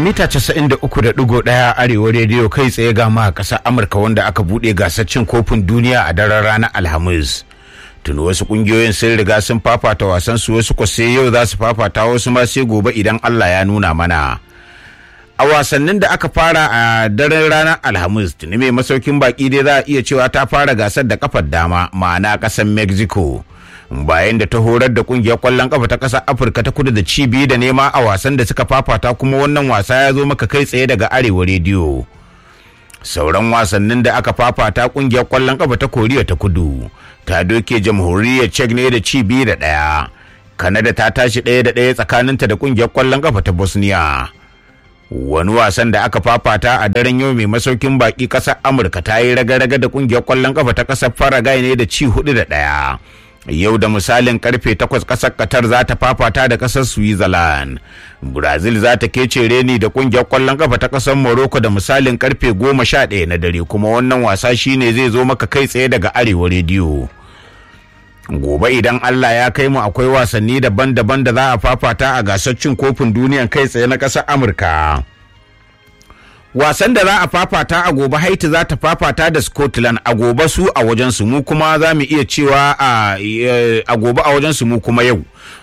mita 93.1 arewa rediyo kai tsaye ga ma ƙasar amurka wanda aka buɗe gasar cin kofin duniya a daren ranar alhamis tuni wasu ƙungiyoyin sun riga sun fafata wasan su wasu ko sai yau za su fafata wasu ma sai gobe idan allah ya nuna mana a wasannin da aka fara a daren ranar alhamis tuni mai masaukin baki dai za a iya cewa ta fara gasar da kafar dama ma'ana ƙasar mexico bayan da ta horar da kungiyar kwallon kafa ta ƙasar afirka ta kudu da cibi da nema a wasan da suka fafata kuma wannan wasa ya zo maka kai tsaye daga arewa rediyo sauran wasannin da aka fafata kungiyar kwallon kafa ta koriya ta kudu ta doke jamhuriyar czech ne da cibi da ɗaya kanada ta tashi ɗaya da ɗaya tsakaninta da kungiyar kwallon kafa ta bosnia wani wasan da aka fafata a daren yau mai masaukin baki ƙasar amurka ta yi raga-raga da kungiyar kwallon kafa ta ƙasar faragai ne da ci hudu da ɗaya yau da misalin karfe takwas kasar qatar za ta fafata da kasar switzerland brazil za ta kece reni da kungiyar kwallon kafa ta kasar morocco da misalin karfe goma sha ɗaya na dare kuma wannan wasa shine zai zo maka kai tsaye daga arewa rediyo gobe idan allah ya kai mu akwai wasanni daban-daban da za a fafata a gasar cin kofin duniyan kai tsaye na ƙasar amurka wasan da za a fafata a gobe haiti za ta fafata da scotland a gobe su a wajen su mu kuma za mu iya cewa a gobe a wajen su mu kuma yau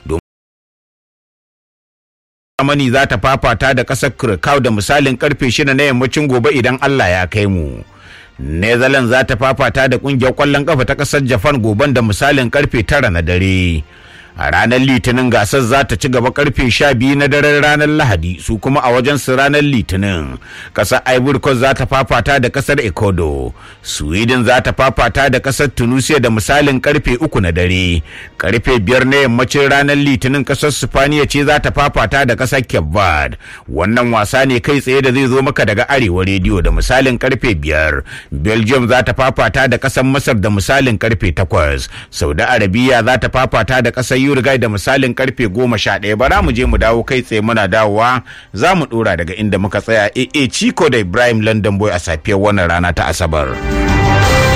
Germany za ta fafata da ƙasar Krakow da misalin karfe shida na yammacin gobe idan Allah ya kai mu. Netherlands za ta fafata da ƙungiyar ƙwallon ƙafa ta ƙasar Japan goben da misalin karfe tara na dare. a ranar litinin gasar za ta ci gaba karfe sha biyu na daren ranar lahadi su kuma a wajen su ranar litinin kasar ivory coast za ta fafata da kasar ecuador sweden za ta fafata da kasar tunisia da misalin karfe uku na dare karfe biyar na yammacin ranar litinin kasar spaniya ce za ta fafata da kasar cape verde wannan wasa ne kai tsaye da zai zo maka daga arewa rediyo da misalin karfe biyar belgium za ta fafata da kasar masar da misalin karfe takwas saudi arabiya za ta fafata da kasar Uruguay da misalin karfe goma sha ɗaya bara mu je mu dawo kai tsaye muna dawowa za mu ɗora daga inda muka tsaya AA Chico da Ibrahim London Boy a safiyar wannan rana ta Asabar.